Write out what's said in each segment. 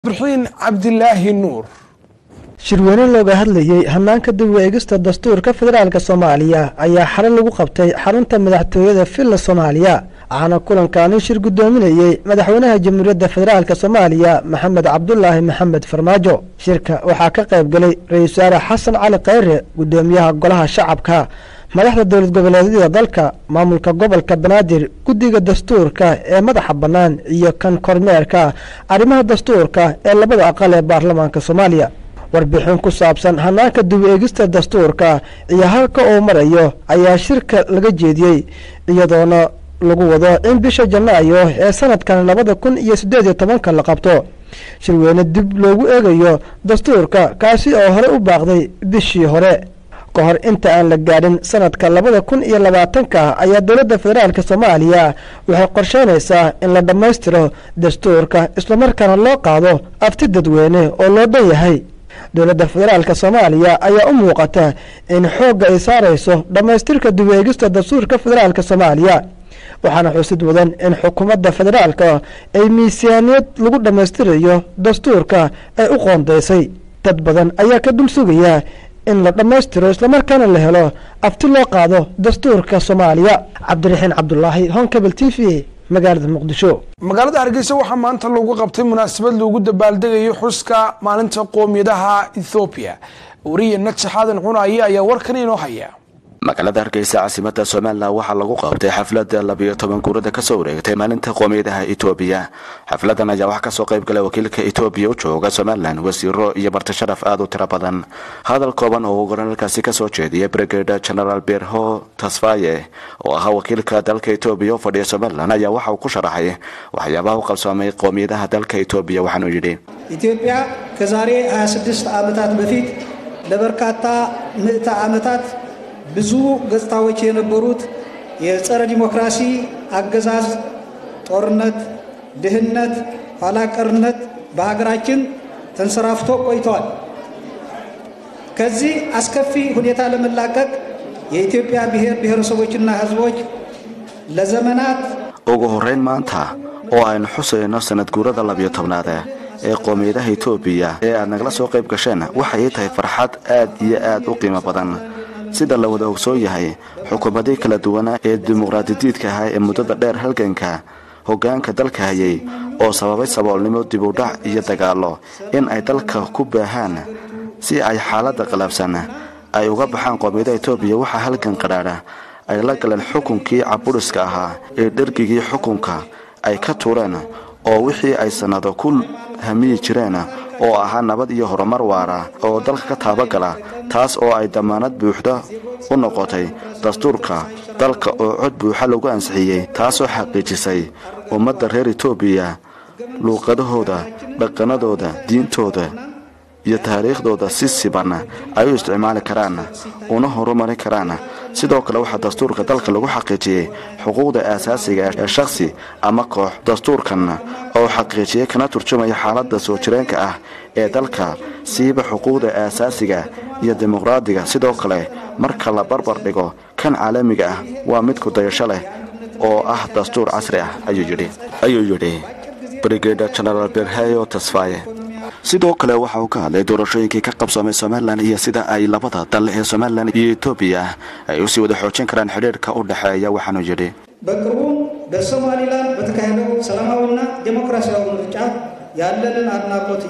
burxiin cabdilaahi nuur shirweyne looga hadlayey hanaanka dib u eegista dastuurka federaalk soomaaliya ayaa xalay lagu qabtay xarunta madaxtooyada villa soomaaliya waxaana kulankaani shir guddoominayey madaxweynaha jamhuuriyadda federaalk soomaaliya maxamed cabdulaahi maxamed farmaajo shirka waxaa ka qayb galay ra-iisul wasaare xasan cali khayre guddoomiyaha golaha shacabka madaxda dowlad goboleedyada dalka maamulka gobolka banaadir guddiga dastuurka ee madaxa bannaan iyo kan kormeerka arrimaha dastuurka ee labada aqal ee baarlamaanka soomaaliya warbixin ku saabsan hanaanka dib u eegista dastuurka iyo halka uu marayo ayaa shirka laga jeediyey iyadoona lagu wado in bisha janaayo ee sanadkan labada kun iyo siddeed iyo tobanka la qabto shirweyne dib loogu eegayo dastuurka kaasi oo hore u baaqday bishii hore ka hor inta aan la gaadhin sanadka labada kun iyo labaatanka ayaa dowladda federaalk soomaaliya waxay qorsheynaysaa in la dhammaystiro dastuurka islamarkaana loo qaado afti dadweyne oo loo dhan yahay dowladda federaalk soomaaliya ayaa u muuqata in xoogga ay saarayso dhammaystirka dib u eegista dastuurka federaalk soomaaliya waxaana xusid mudan in xukuumadda federaalka ay miisaaniyad lagu dhammaystirayo dastuurka ay u qoondaysay dad badan ayaa ka dul sugaya in la dhammaystiro islamarkaana la helo afti loo qaado dastuurka soomaaliya cabdiraxiin cabdulaahi honkabel t v magaalada muqdisho magaalada hargeysa waxaa maanta lagu qabtay munaasabad loogu dabaaldegayo xuska maalinta qoomiyadaha ethoobiya wariye najax aadan cunaye ayaa warkan inoo haya magaalada hargeysa caasimada somalilan waxaa lagu qabtay xaflada labiyo toban guurada kasoo wareegtay maalinta qoomiyadaha etoobiya xafladan ayaa waxaa kasoo qayb galay wakiilka etoobiya u jooga somalilan wasiiro iyo marti sharaf aada u tiro badan hadal kooban oo uu goranalkaasi kasoo jeediyay brigade genaraal berho tasfaye oo ahaa wakiilka dalka etoobiya u fadhiya somalilan ayaa waxa uu ku sharaxay waxyaabaha u qabsoomay qoomiyadaha dalka etoobiya waxaanuu yidhi ኢትዮጵያ ከዛሬ 26 ዓመታት በፊት ለበርካታ ምዕተ ዓመታት ብዙ ገጽታዎች የነበሩት የጸረ ዲሞክራሲ አገዛዝ፣ ጦርነት፣ ድህነት፣ ኋላ ቀርነት በሀገራችን ተንሰራፍቶ ቆይተዋል። ከዚህ አስከፊ ሁኔታ ለመላቀቅ የኢትዮጵያ ብሔር ብሔረሰቦችና ሕዝቦች ለዘመናት ugu horrayn maanta oo aynu xusayno sanad guurada labiyo tobnaade ee qoomiyadaha etoobiya ee aad nagala soo qayb gasheen waxay tahay farxad aad iyo aad u qiimo badan sida la wada ogsoon yahay xukuumadii kala duwana ee dimuqraadidiidka ahaa ee muddada dheer halganka hoggaanka dalka hayay oo sababay saboolnimo dibudhac iyo dagaallo in ay dalka ku baahaan si ay xaaladda qalabsan ay uga baxaan qoomiyadaha etoobiya waxaa halgan qadhaadha ay la galeen xukunkii cabudhiska ahaa ee dhergigii xukunka ay ka tuureen oo wixii ay sannado ku hamiyi jireen oo ahaa nabad iyo horumar waara oo dalka ka taabagala taas oo ay dammaanad buuxda u noqotay dastuurka dalka oo cod buuxa lagu ansixiyey taasoo xaqiijisay ummadda reer etoobiya luuqadahooda dhaqannadooda diintooda iyo taariikhdooda si siban ay u isticmaali karaan una horumarin karaan sidoo kale waxaa dastuurka dalka lagu xaqiijiyey xuquuqda aasaasiga ee shakhsi ama koox dastuurkan oo xaqiijiyey kana turjumaya xaaladda soo jireenka ah ee dalka siiba xuquuqda aasaasiga iyo dimuqraadiga sidoo kale marka la barbar dhigo kan caalamiga ah waa mid kudayasho leh oo ah dastuur casri ah ayuu yidhi brigada genaraal berheyo tasfaye sidoo kale waxa uu ka hadlay doorashooyinkii ka qabsoomay somalilan iyo sida ay labada dal ee somalilan iyo etoobiya ay usii wada xoojin karaan xidhiirka u dhexeeya waxaanuu yidhi በቅርቡም በሶማሊላንድ በተካሄደው ሰላማዊና ዴሞክራሲያዊ ምርጫ ያለንን አድናቆት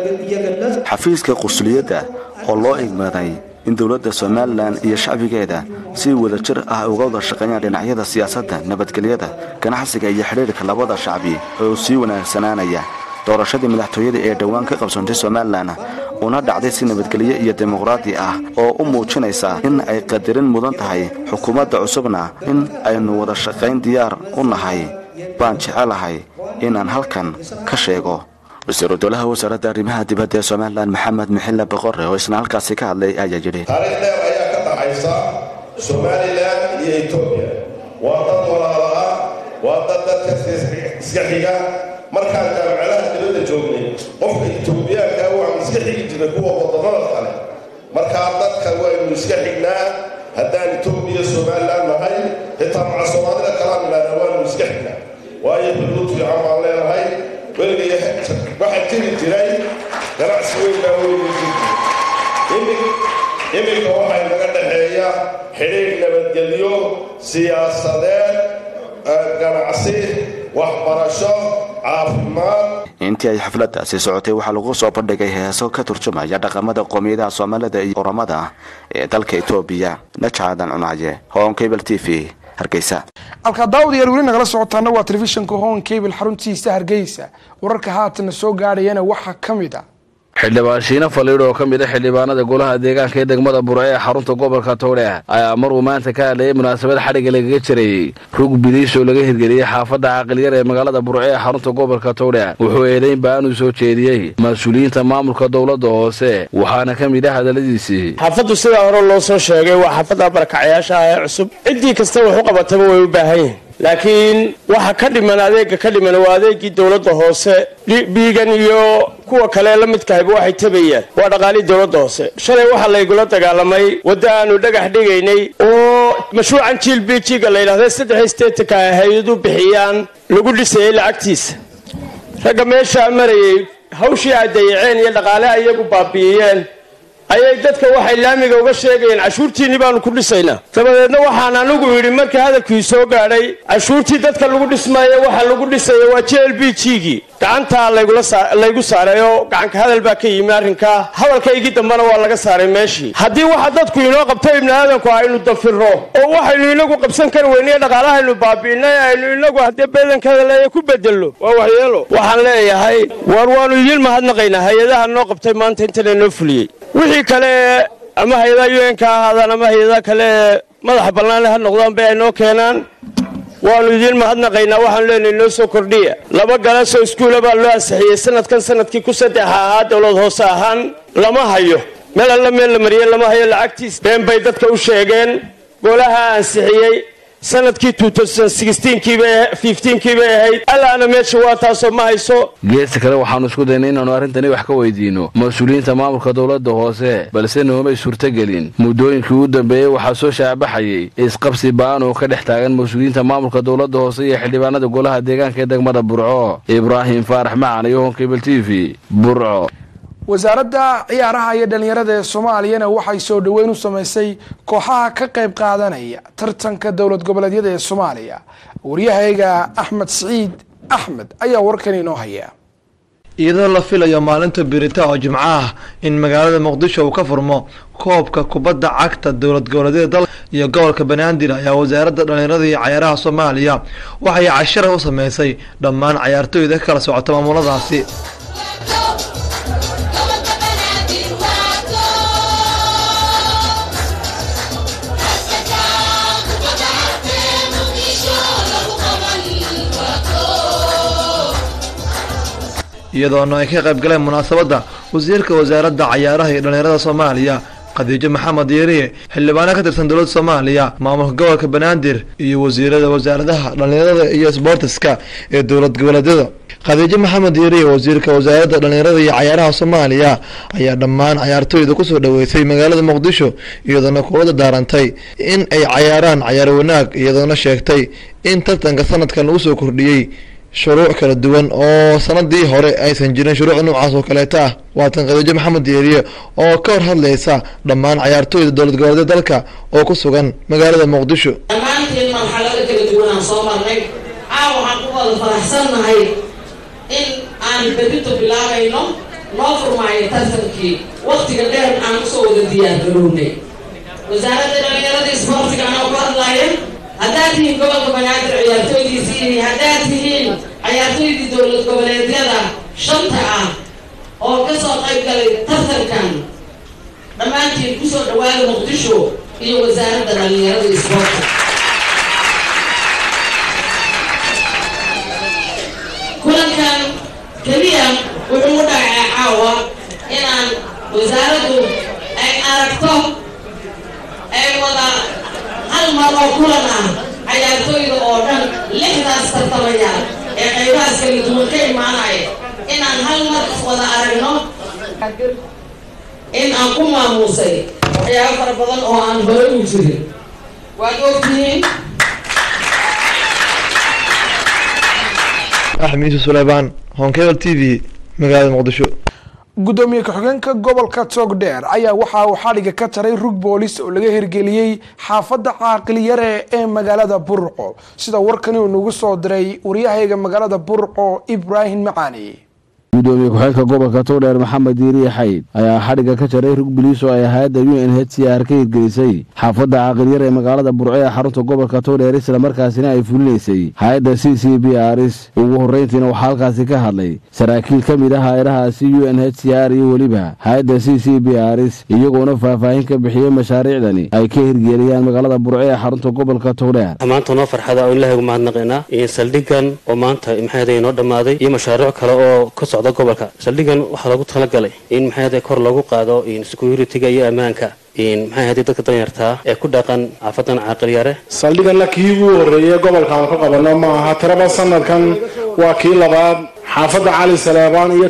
እየገለጽ xafiiska qursuliyadda oo loo igmaday in dowladda somalilan iyo shacbigeeda si wada jir ah uga wada shaqeeyaan dhinacyada siyaasadda nabadgelyada ganacsiga iyo xidhiirka labada shacbi oo sii wanaagsanaanaya doorashadii madaxtooyada ee dhowaan ka qabsoontay somalilan una dhacday si nabadgelyo iyo dimuqraadi ah oo u muujinaysa in ay qadarin mudan tahay xukuumadda cusubna in aynu wada shaqayn diyaar u nahay baan jecelahay inaan halkan ka sheego wasiiru dowlaha wasaaradda arrimaha dibadda ee somalilan maxamed mixille boqore oo isna halkaasi ka hadlay ayaa yidhi taariikh dheer ayaa ka dhaxaysa somalilan iyo etoobiya waa dad walaalo ah waa dad dadka iska xiga markaan jaamacadaha dibadda joognay qofka etoobiyaanka waxaan iska xigi jirnay kuwa wadamada kale markaa dadka waynu iska xignaa haddaan etoobiya somalilan nahay xitaa maca soomaalida kalaan idhahna waanu iska xignaa waayo xuduud fiican baan leenahay weliga waxaa jiri jiray ganacsi weyn baa weligii jiri iminka waxaa naga dhexeeya xidhiidh nabadgelyo siyaasadeed ganacsi waxbarasho caafimaad intii ay xafladdaasi socotay waxaa lagu soo bandhigay heeso ka turjumaya dhaqamada qoomiyadaha soomaalida iyo oramada ee dalka etoobiya najaadan cunaaye hon cable t v hargeysa halkaa daawadayaal weli nagala socotaana waa telefishinka hon cable xaruntiisa hargeysa wararka haatana soo gaadhayana waxaa ka mid a xildhibaan shiine faliidh oo ka mid a xildhibaanada golaha deegaanka ee degmada burce ee xarunta gobolka towdhe ayaa maruu maanta ka hadlayay munaasabad xadhigga lagaga jirayey rug biliis oo laga hirgeliyey xaafadda caaqiliyar ee magaalada burce ee xarunta gobolka towdhe wuxuu eedayn ba'an uu soo jeediyey mas-uuliyiinta maamulka dowladda hoose waxaana ka mid ah hadalladiisii xaafaddu sidaa hore loo soo sheegay waa xaafadda barakacayaasha ah ee cusub ciddii kasta wax u qabataba way u baahan yihin laakiin waxa ka dhiman adeega ka dhiman waa adeegii dowladda hoose biigan iyo kuwa kale la midkahayba waxay tabayaan waa dhaqaalihii dowladda hoose shalay waxaa laygula dagaalamay wadda aanu dhagax dhigaynay oo mashruucan jiil bijiga la yidhahda saddex steetanka ay hay-adu bixiyaan lagu dhisayay lacagtiisa ragga meeshaa marayay hawshii ay dayaceen iyo dhaqaale iyagu baabi'iyeen ayay dadka waxay laamiga uga sheegayeen cashuurtiinni baanu ku dhisaynaa dabadeedna waxaan anigu yidhi markii hadalkii soo gaadhay cashuurtii dadka lagu dhismaayo waxa lagu dhisaya waa j l b g-gii gacantaa laygu saaray oo gacanka hadal baa ka yimi arrinkaa hadalkaygii dambena waa laga saaray meeshii haddii waxa dadku inoo qabto ibni aadanku aynu dafiro oo waxaynu inagu qabsan kari weyniyo dhaqaalahaynu baabi'inay aynu inagu haddee beedankada leeya ku bedello waa waxyeelo waxaan leeyahay war waanu idiin mahadnaqaynaa hay-adaha noo qabtay maanta intana noo fuliyey wixii kale ama hay-adaha un ka ahaadaan ama hay-adaha kale madaxa bannaanle ha noqdaan bay ay noo keenaan waannu idiin mahadnaqaynaa waxaanu leenahay noo soo kordhiya laba galasoo iskuula baa loo ansixiyey sanadkan sanadkii ku saddex ahaa dowlad hoose ahaan lama hayo meel alla meel la mariyey lama hayo lacagtiis been bay dadka u sheegeen golaha ansixiyey sanadkii kiibay ahayd allaana meesha waa taasoo ma hayso geesta kale waxaannu isku daynay inaannu arrintani wax ka weydiinno mas-uuliyiinta maamulka dowladda hoose balse noomay suurtagelin muddooyinkii u dambeeyey waxaa soo shaabaxayey isqabsi ba'an oo ka dhex taagan mas-uuliyiinta maamulka dowladda hoose iyo xildhibaanada golaha deegaanka ee degmada burco ibraahim faarax macan iyo honkebel t v burco wasaaradda ciyaaraha iyo dhalinyarada ee soomaaliyana waxay soo dhoweyn u sameysay kooxaha ka qayb qaadanaya tartanka dowlad goboleedyada ee soomaaliya waryahayga axmed siciid axmed ayaa warkan inoo haya iyadoo la filayo maalinta birita oo jimco ah in magaalada muqdisho uu ka furmo koobka kubadda cagta dowlad goboleedyada dalka iyo gobolka banaadir ayaa wasaaradda dhalinyarada iyo cayaaraha soomaaliya waxay cashara u sameysay dhammaan cayaartooyda ka kala socota maamuladaasi iyadoona ay ka qayb galeen munaasabadda wasiirka wasaaradda cayaaraha iyo dhalinyarada soomaaliya khadiijo maxamed yeeriye xildhibaano ka tirsan dowladda soomaaliya maamulka gobolka banaadir iyo wasiirada wasaaradaha dhalinyarada iyo sboortiska ee dowlad goboleedyada khadiijo maxamed yeeriye wasiirka wasaaradda dhalinyarada iyo cayaaraha soomaaliya ayaa dhammaan cayaartooyda kusoo dhoweysay magaalada muqdisho iyadoona kuwada daarantay in ay cayaaraan cayaar wanaag iyadoona sheegtay in tartanka sanadkan lagu soo kordhiyey shuruuc kala duwan oo sanadii hore aysan jirin shuruuc noocaas oo kaleeta ah waatan khadiijo maxamed yeeriye oo ka hor hadlaysa dhammaan cayaartooyda dowlad goboleedyada dalka oo ku sugan magaalada muqdisho dhammaantiin marxalado kala duwan aan soo marnay caaw waxaan ku wada faraxsannahay in aan berito bilaabayno noo furmaayo tartankii waktiga dheer aan usoo wada diyaargarownay wasaaradda dhalinyarada isboortiga anoo ku hadlaaya haddaad tihiin gobolka banaadir ciyaartooydiisii haddaad tihiin cayaartooydii dowlad goboleedyada shanta ah oo ka soo qayb galay tartankan dhammaantiin kusoo dhawaada muqdisho iyo wasaaradda dhalinyarada isboorta kulankan keliya wuxuu u dhacay caawa inaan wasaaraddu ay aragto ay wada hal mar oo kulan ah cayaartooyda oo dhan lixdaas tartamayaal ee qaybahaas kala duwan ka imaanaya inaan hal mar wada aragno in aan ku maamuusay waxyaabo fara badan oo aan hore u jirin waad ogtihiin axmed yuusuf suleymaan honkebel t v magaalada muqdisho gudoomiye ku-xigeenka gobolka togdheer ayaa waxa uu xadhiga ka taray rug boolis oo laga hirgeliyey xaafadda caaqiliyare ee magaalada burco sida warkani uu nagu soo diray waryahayga magaalada burco ibraahim macaani gudoomiye ku-xigeenka gobolka togdheer maxamed diiriye xayd ayaa xadhigga ka jaray rug biliis oo ay hay-adda u n h c r ka hirgelisay xaafadda caaqilyar ee magaalada burco ee xarunta gobolka togdheer islamarkaasina ay fulinaysay hay-adda c c b rs ugu horreyntiina waxaa halkaasi ka hadlay saraakiil ka mid ah hay-adahaasi u n h c r iyo weliba hay-adda c c b rs iyagoona faahfaahin ka bixiyey mashaariicdani ay ka hirgeliyaan magaalada burco ee xarunta gobolka togdheer maanta noo farxada oo ilaahay ugu mahadnaqaynaa saldhigan oo maanta maxaayada inoo dhammaaday iyo mashaariic kale oo ka socda gobolka saldhigan waxaa loogu talagalay in maxaayada kor loogu qaado security-ga iyo ammaanka maxay ahayd dadka danyartaa ee ku dhaqan xaafadan caaqilyare saldhiganna kii ugu horreeyey gobolkaan ka qabanno ma aha tiraba sanadkan waa kii labaad xaafadda cali saleebaan iyo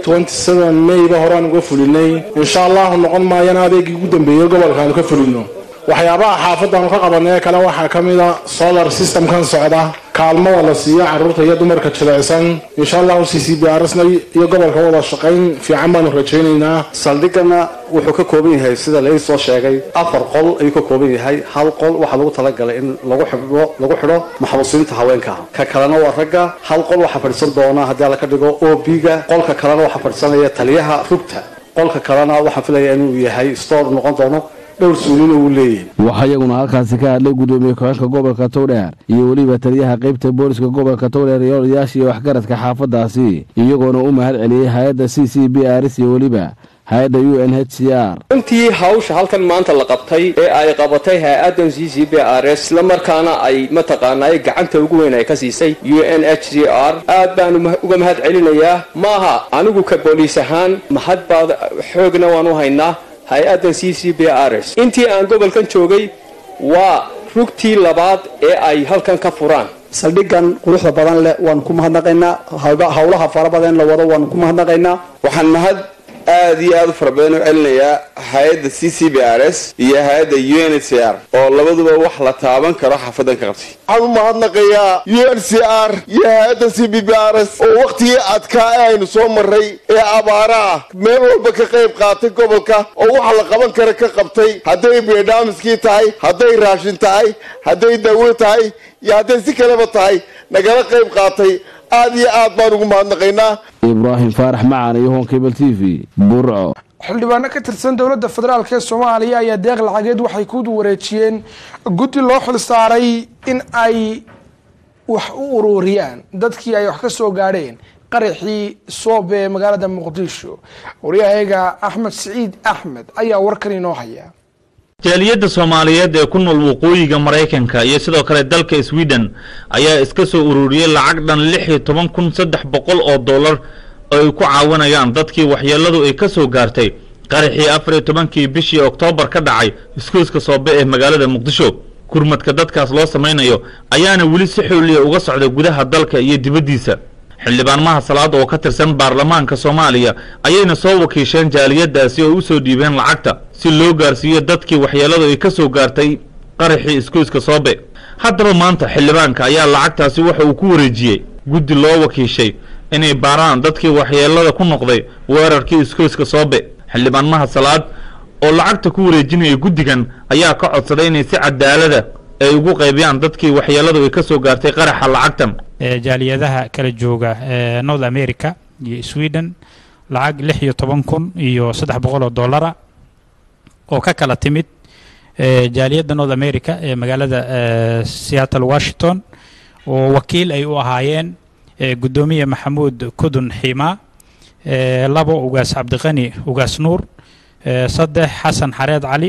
mayba horaan uga fulinay insha allahu noqon maayana adeegii ugu dambeeyey gobolkaanu ka fulino waxyaabaha xaafadaanu ka qabanay kale waxaa ka mida solar systemkan socda kaalmada la siiyo caruurta iyo dumarka jilicsan insha allahu c c b rsna iyo gobolka wada shaqayn fiican baanu rajaynaynaa saldhigana wuxuu ka kooban yahay sida lai soo sheegay afar qol ayuu ka kooban yahay hal qol waxaa lagu talagalay in lagu xidho lagu xidho maxbuusiinta haweenka ka kalena waa ragga hal qol waxaa fadhiisan doona haddii alla ka dhigo o b-ga qolka kalena waxaa fadhiisanaya taliyaha rugta qolka kalena waxaan filaya inuu yahay store noqon doono dhowr suulina uu leeyahay waxaa iyaguna halkaasi ka hadlay gudoomiye ku-xeenka gobolka togdheer iyo weliba taliyaha qeybta booliska gobolka togdheer iyo odayaasha iyo waxgaradka xaafadaasi iyagoona u mahad celiyey hay-adda c c b rs iyo weliba hay-adda u n h c r runtii hawsha halkan maanta la qabtay ee ay qabatay hay-adan c c b r s islamarkaana ay mataqaanaa gacanta ugu weyn ay ka siisay u n h c r aad baanu uga mahad celinayaa maaha anigu ka booliis ahaan mahad baad xoogna waan u haynaa hay-addan c c b r s intii aan gobolkan joogay waa rugtii labaad ee ay halkan ka furaan saldhigan quruxda badan leh waan ku mahadnaqaynaa howlaha fara badan la wado waan ku mahadnaqaynaa waxaan mahad aad iyo aad u fara badan u celinayaa hay-adda c c b r s iyo hay-adda u n h c r oo labaduba wax la taaban karo xaafadan ka qabtay waxaan u mahadnaqayaa u n c r iyo hay-adda c b b r s oo wakhtigii adkaa ee aynu soo maray ee abaara ah meel walba ka qayb qaatay gobolka oo waxa la qaban kara ka qabtay hadday beedhaamiskii tahay hadday raashin tahay hadday dawo tahay iyo hadday si kaleba tahay nagala qayb qaatay aad iyo aad baan ugu mahadnaqaynaa ibraahim faarax macaan iyo honkebel t v burco xildhibaano ka tirsan dowladda federaalk ee soomaaliya ayaa deeq lacageed waxay ku wareejiyeen guddi loo xil saaray in ay wax u ururiyaan dadkii ay wax ka soo gaadheen qaraxii soobe ee magaalada muqdisho waryahayga axmed siciid axmed ayaa warkan inoo haya jaaliyadda soomaaliyeed ee ku nool waqooyiga maraykanka iyo sidoo kale dalka sweden ayaa iska soo ururiyey lacag dhan lix iyo toban kun saddex boqol oo dollar oo ay ku caawinayaan dadkii waxyeelladu ay ka soo gaartay qaraxii afar iyo tobankii bishii oktoobar ka dhacay iskuuska soobe ee magaalada muqdisho gurmadka dadkaas loo samaynayo ayaana weli si xooliya uga socda gudaha dalka iyo dibaddiisa xildhibaan maha salaad oo ka tirsan baarlamaanka soomaaliya ayayna soo wakiisheen jaaliyaddaasi oo u soo dhiibeen lacagta si loo gaarsiiyo dadkii waxyeelladu ay ka soo gaartay qaraxii iskuuska soobe haddaba maanta xildhibaanka ayaa lacagtaasi waxa uu ku wareejiyey guddi loo wakiishay inay baaraan dadkii waxyeellada ku noqday weerarkii iskuuska soobe xildhibaan maha salaad oo lacagta ku wareejinaya guddigan ayaa ka codsaday inay si cadaalada ay ugu qaybiyaan dadkii waxyeelladu ay ka soo gaartay qaraxa lacagtan jaaliyadaha kala jooga north america iyo sweden lacag lix iyo toban kun iyo saddex boqol oo dollara oo ka kala timid jaaliyadda north america ee magaalada seattle washington oo wakiil ay u ahaayeen guddoomiye maxamuud kudun ximaa labo ugaas cabdiqani ugaas nuur saddex xasan xareed cali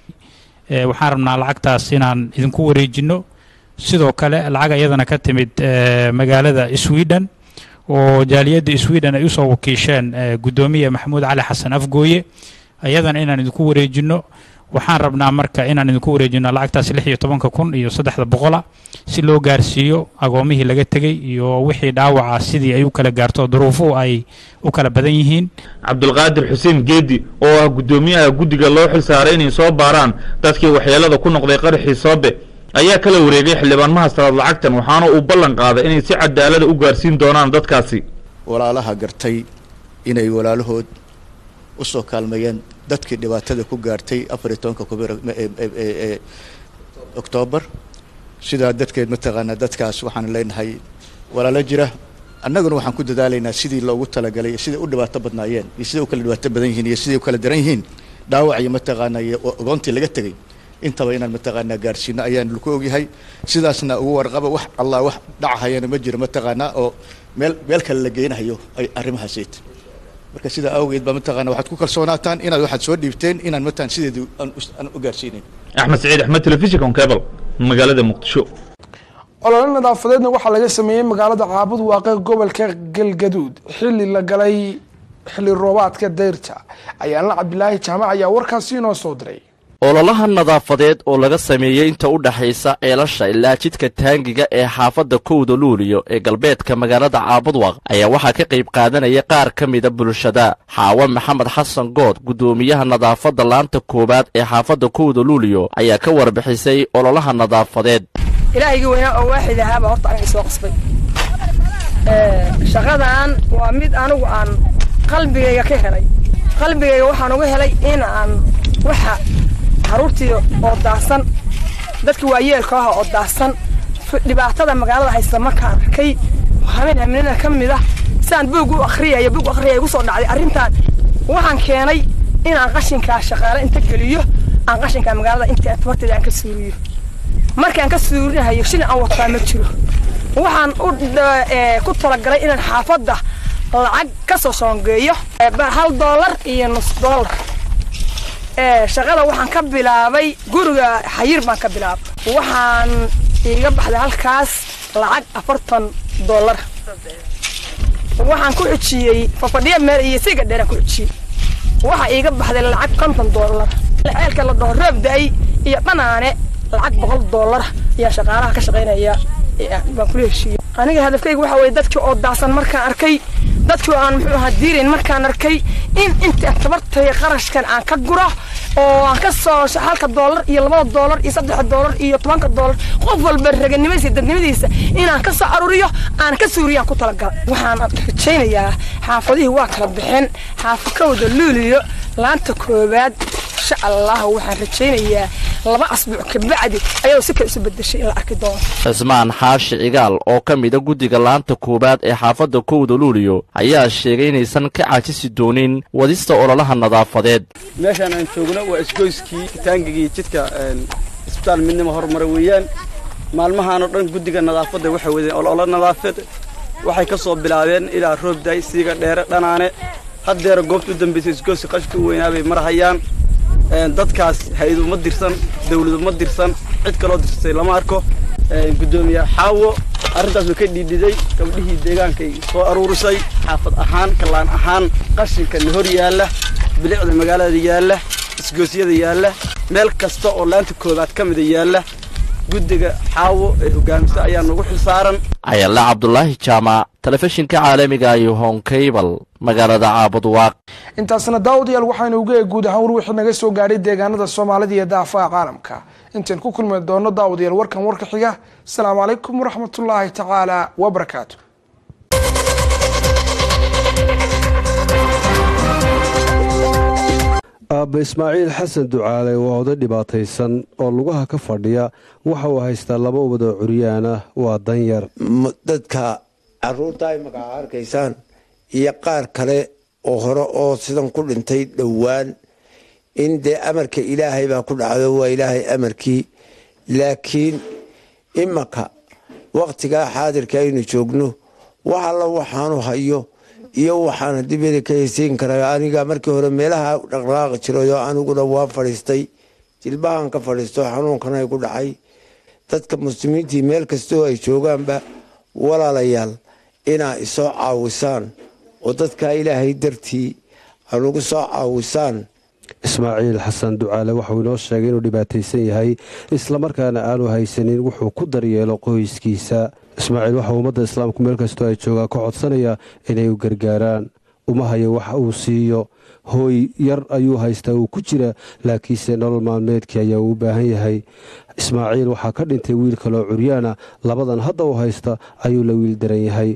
waxaan rabnaa lacagtaas inaan idinku wareejinno sidoo kale lacag ayadana ka timid magaalada sweden oo jaaliyadda sweden ay usoo wakiisheen guddoomiye maxamuud cali xasan afgooye ayadana inaan idinku wareejinno waxaan rabnaa marka inaan idinku wareejino lacagtaas lix iyo tobanka kun iyo saddexda boqola si loo gaarsiiyo agoomihii laga tegey iyo wixii dhaawaca sidii ay u kala gaarto duruufuhu ay u kala badan yihiin cabdulqaadir xuseen geedi oo ah guddoomiyaha guddiga loo xil saaray inay soo baaraan dadkii waxyeellada ku noqday qaraxii soobe ayaa kala wareegay xildhibaanmaha salaad lacagtan waxaana uu ballan qaaday inay si cadaalada u gaarsiin doonaan dadkaasi walaalaha gartay inay walaalahood u soo kaalmeeyeen dadkii dhibaatada ku gaartay afar iyo tobanka kubir ee oktoobar sidaa dadkeed mataqaanaa dadkaas waxaan leenahay walaalo jira annaguna waxaan ku dadaalaynaa sidii loogu talagalay iyo siday u dhibaato badnaayeen iyo siday u kala dhibaato badan yihiin iyo siday u kala daran yihiin dhaawac iyo mataqaanaa iyo ogoontii laga tegey intaba inaan mataqaanaa gaarsiino ayaan laku ogyahay sidaasna ugu warqaba wax allah wax dhacahayana ma jiro mataqaanaa oo meel meel kale la geynahayo ay arrimahaasayt marka sidaa awgeed baa mataqaana waxaad ku kalsoonaataan inaad waxaad soo dhiibteen inaan mataan sideedu aan u gaarsiinayn axmed saciid axmed telefishinka cable magaalada muqdisho olole nadaafadeedna waxaa laga sameeyey magaalada caabud waaqe gobolka galgaduud xilli la galay xilli roobaadka dayrta ayaanla cabdilaahi jaamac ayaa warkaasi inoo soo diray ololaha nadaafadeed oo laga sameeyey inta u dhaxaysa ceelasha ilaa jidka taangiga ee xaafadda kowda luuliyo ee galbeedka magaalada caabudwaq ayaa waxaa ka qayb qaadanaya qaar ka mida bulshada xaawe maxamed xasan good guddoomiyaha nadaafadda laanta koowaad ee xaafadda kowda luuliyo ayaa ka warbixisay ololaha nadaafadeed ilaahaygi weynaa oo waaxid ahaabaa horta aniga soo qasbay shaqadan waa mid anigu aan qalbigayga ka helay qalbigayga waxaan uga helay in aan waxa caruurtii oo daahsan dadka waayeelka ah oo daahsan dhibaatada magaalada haysta markaan arkay habeen haminada ka mid ah sidaan buug u akhriyaya buug akhriyaya igu soo dhacday arrintan waxaan keenay inaan qashinkaa shaqaale inta geliyo aan qashinkaa magaalada inta tabarteeda aan ka suuriyo markaan ka suurinahayo shil aan wataa ma jiro waxaan u ku talagalay inaan xaafadda lacag ka soo soongeeyo hal doolar iyo nus doolar shaqada waxaan ka bilaabay guriga xayir baan ka bilaabay waxaan iiga baxday halkaas lacag afartan doolar waxaan ku xujiyey fafadhiya meel iyo siga dheeraan ku xujiyey waxaa iiga baxday lacag konton doolar ceelka la dhaho roob da-ay iyo dhanaane lacag boqol doolar ayaa shaqaalaha ka shaqaynaya baan kula heshiiyey aniga hadafkayga waxaa weye dadkii oo daasan markaan arkay dadkii aan muxuu ahaa diirayn markaan arkay in inta tabartay qarashkan aan ka guro oo aan ka soo halka doolar iyo labada doolar iyo saddexa doolar iyo tobanka doolar qof walba raganimadiisa dadnimadiisa inaan ka soo aruuriyo aan ka suuriyaan ku talagalay waxaan rajaynayaa xaafadihii waa kala bixeen xaafakowda luuliyo laanta koowaad insha allah waxaan rajaynayaa laba asbuuc kabacdi ayadoo si kale isu bedeshay in la arki doono cismaan xaashi cigaal oo ka mida guddiga laanta koowaad ee xaafadda kowda luuliyo ayaa sheegay inaysan ka caajisi doonin wadista ololaha nadaafadeed meeshaan aan joogno waa isgoyskii taangigii jidka isbitaal midnimo horumara weeyaan maalmahaanoo dhan guddiga nadaafadda waxay wadeen ololo nadaafad waxay ka soo bilaabeen ilaa roobday siiga dheere dhanaane haddeera goobta u dambaysay isgoyska qashka u weynaa bay marhayaan dadkaas hay-adu ma dirsan dawladu ma dirsan cid kaloo dirsatay lama arko guddoomiye xaawo arrintaas way ka dhiidhiday gabdhihii deegaankay soo aruurisay xaafad ahaan kallaan ahaan qashinka na hor yaalla bilicda magaalada yaalla isgoosyada yaalla meel kasta oo laanta koobaad ka mida yaalla guddiga xaawo ee hogaamisa ayaa nagu xilsaaran ayalla cabdulaahi jaamac telefishinka caalamiga iyo honkaybal magaalada caabudwaaq intaasna daawadayaal waxaynu uga eeg guud ahaan war wixii naga soo gaadhay deegaanada soomaalida iyo daafaha caalamka intaan ku kulmi doono daawadayaal warkan warka xiga asalaamu calaykum waraxmatullaahi tacaala wabarakaatu aabba ismaaciil xasan ducaale waa oday dhibaataysan oo lugaha ka fadhiya waxa uu haystaa laba ubad oo curyaan ah waa danyar dadka caruurta ay magaca arkaysaan iyo qaar kale oo hore oo sidan ku dhintay dhowaan in dee amarka ilaahay baa ku dhacdo waa ilaahay amarkii laakiin imanka wakhtigaa xaadirka aynu joogno wax alla waxaanu hayo iyo waxaana dibada ka heysiin karaa aniga markii hore meelaha dhaqdhaqaaqi jirayoo aniguna waa fadhiistay jilbahan ka fadhiisto xanuunkana igu dhacay dadka muslimiintii meel kastoo ay joogaanba walaalayaal inaa isoo caawisaan oo dadka ilaahay dartii anugu soo caawisaan ismaaciil xasan ducaale waxauu inoo sheegay inuu dhibaataysan yahay islamarkaana aanu haysanin wuxuu ku daryeelo qoyskiisa ismaaciil waxaa ummadda islaamku meel kastoo ay joogaan ka codsanaya inay u gargaaraan uma hayo wax uu siiyo hooy yar ayuu haystaa uu ku jira laakiinse nolol maalmeedkii ayaa uu u baahan yahay ismaaciil waxaa ka dhintay wiil kaloo curyaana labadan hadda u haysta ayuu la wiil daran yahay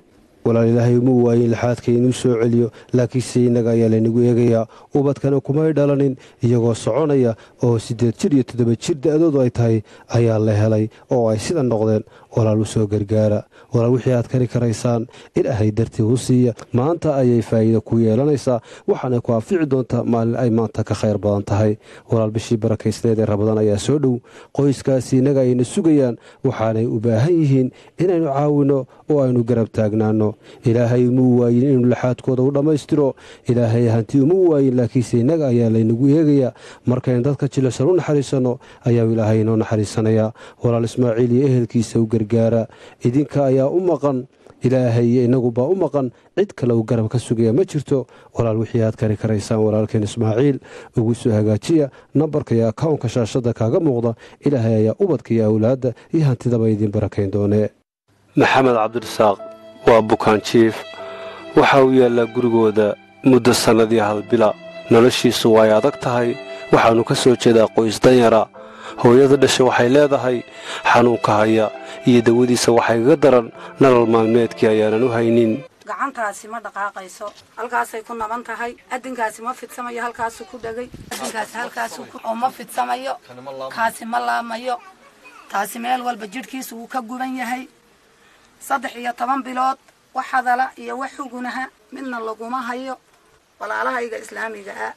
walaal ilaahay uma waayin lixaadka inuu soo celiyo laakiinse innaga ayaa laynagu eegayaa ubadkana kumay dhalanin iyagoo soconaya oo siddeed jir iyo toddoba jir da-doodu ay tahay ayaa la helay oo ay sida noqdeen walaal u soo gargaara walaal wixii aad kari karaysaan ilaahay dartii u siiya maanta ayay faa'iida ku yeelanaysaa waxaana ku anfici doontaa maalin ay maanta ka khayr badan tahay walaal bishii barakaysneed ee rabadaan ayaa soo dhow qoyskaasi innaga ayna sugayaan waxaanay u baahan yihiin inaynu caawinno oo aynu garab taagnaanno ilaahay uma waayin inuu laxaadkooda u dhammaystiro ilaahay hanti uma waayin laakiinse innaga ayaa laynagu eegayaa markaynu dadka jilicsan u naxariisanno ayaa ilaahay inoo naxariisanayaa walaal ismaaciil iyo ehelkiisa u gargaara idinka ayaa u maqan ilaahay iyo innagubaa u maqan cid kale uu garab ka sugaya ma jirto walaal wixii aad kari karaysaan walaalkeen ismaaciil ugu soo hagaajiya nambarka iyo akawnka shaashadda kaaga muuqda ilaahay ayaa ubadka iyo awlaadda iyo hantidaba idiin barakayn doonee maxamed cabdirasaaq waa bukaan jiif waxa uu yaallaa gurigooda muddo sannadii halbila noloshiisu way adag tahay waxaannu ka soo jeedaa qoys danyara hooyada dhasha waxay leedahay xanuunka haya iyo dawadiisa waxay kaga daran nolol maalmeedkii ayaanan u haynin gacantaasi ma dhaqaaqayso halkaasay ku naban tahay adinkaasi ma fidsamayo halkaasuu ku dhegay adinkaasi halkaasuu oo ma fidsamayo kaasi ma laamayo taasi meel walba jidhkiisu wuu ka guban yahay saddex iyo toban bilood wax hadala iyo wax xugunaha midna laguma hayo walaalahayga islaamiga ah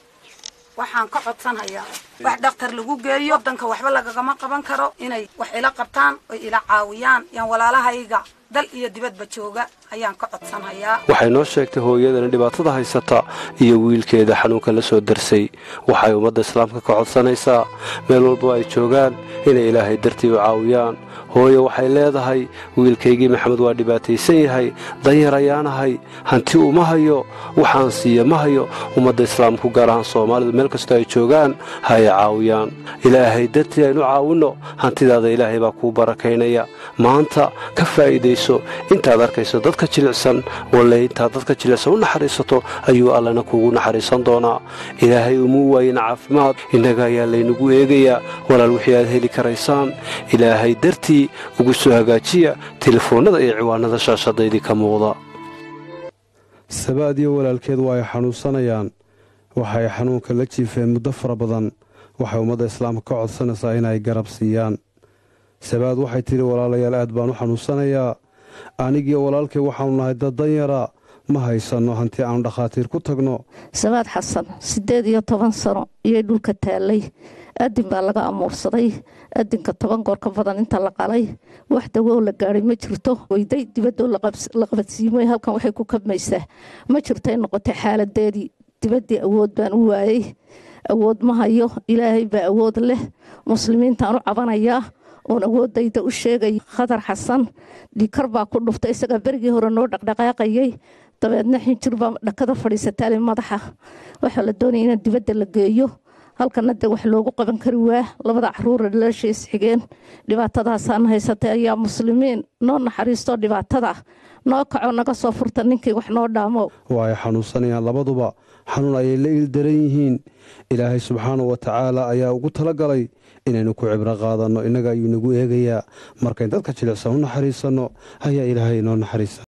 waxaan ka codsanhayaa wax dhakhtar lagu geeyo wadanka waxba lagagama qaban karo inay wax ila qabtaan oy ila caawiyaan yaan walaalahayga dal iyo dibadba jooga ayaan ka codsanhayaa waxay noo sheegtay hooyadana dhibaatada haysata iyo wiilkeeda xanuunka la soo darsay waxay ummadda islaamka ka codsanaysaa meel walba ay joogaan inay ilaahay dartii u caawiyaan hooyo waxay leedahay wiilkaygii maxamed waa dhibaataysan yahay danyar ayaanahay hanti uma hayo waxaan siiya ma hayo ummadda islaamku gaar ahaan soomaalidu meel kastoo ay joogaan ha ay caawiyaan ilaahay dartii aynu caawinno hantidaada ilaahay baa kuu barakaynaya maanta ka faa'iidayso intaad arkayso dadka jilicsan walle intaad dadka jilicsan u naxariisato ayuu allana kuugu naxariisan doonaa ilaahay umuu waayin caafimaad innaga ayaa laynagu eegayaa walaal wixii aad heli karaysaan ilaahay dartii ugu soo hagaajiya telefoonnada iyo ciwaanada shaashadaydii ka muuqda sabaad iyo walaalkeed waa ay xanuunsanayaan waxay xanuunka la jiifeen muddo fara badan waxay ummadda islaamka ka codsanaysaa inay garab siiyaan sabaad waxay tidhi walaalayaal aad baan u xanuunsanayaa anigiyo walaalkay waxaanu nahay dad danyara ma haysanno hanti aanu dhakhaatiir ku tagno sabaad xasan siddeed iyo toban sano iyay dhulka taallay adin baa laga amuursaday adinka toban goor ka badan inta la qalay wax dawow la gaadhay ma jirto weyday dibadoo la qabadsiimoy halkan waxay ku kabmaysaa ma jirto ay noqotay xaaladeedii dibaddii awood baan u waayey awood ma hayo ilaahay baa awood leh muslimiintaan u cabanayaa oon awoodayda u sheegay khadar xasan dhikar baa ku dhuftay isagaa berigii hore noo dhaqdhaqaaqayay dabeedna xinjir baa dhakada fadhiisataale madaxa waxaa la doonaya in dibadda la geeyo halkana de wax loogu qaban kari waa labada caruura dhalaashays xigeen dhibaatadaasaan haysatay ayaa muslimiin noo naxariisto dhibaatada noo kaco naga soo furta ninkii wax noo dhaamo waa ay xanuunsanayaan labaduba xanuun ayay la iildaran yihiin ilaahay subxaana wa tacaala ayaa ugu talagalay inaynu ku cibro qaadanno innaga ayuu nagu eegayaa markayn dadka jilicsan u naxariisanno ayaa ilaahay inoo naxariisa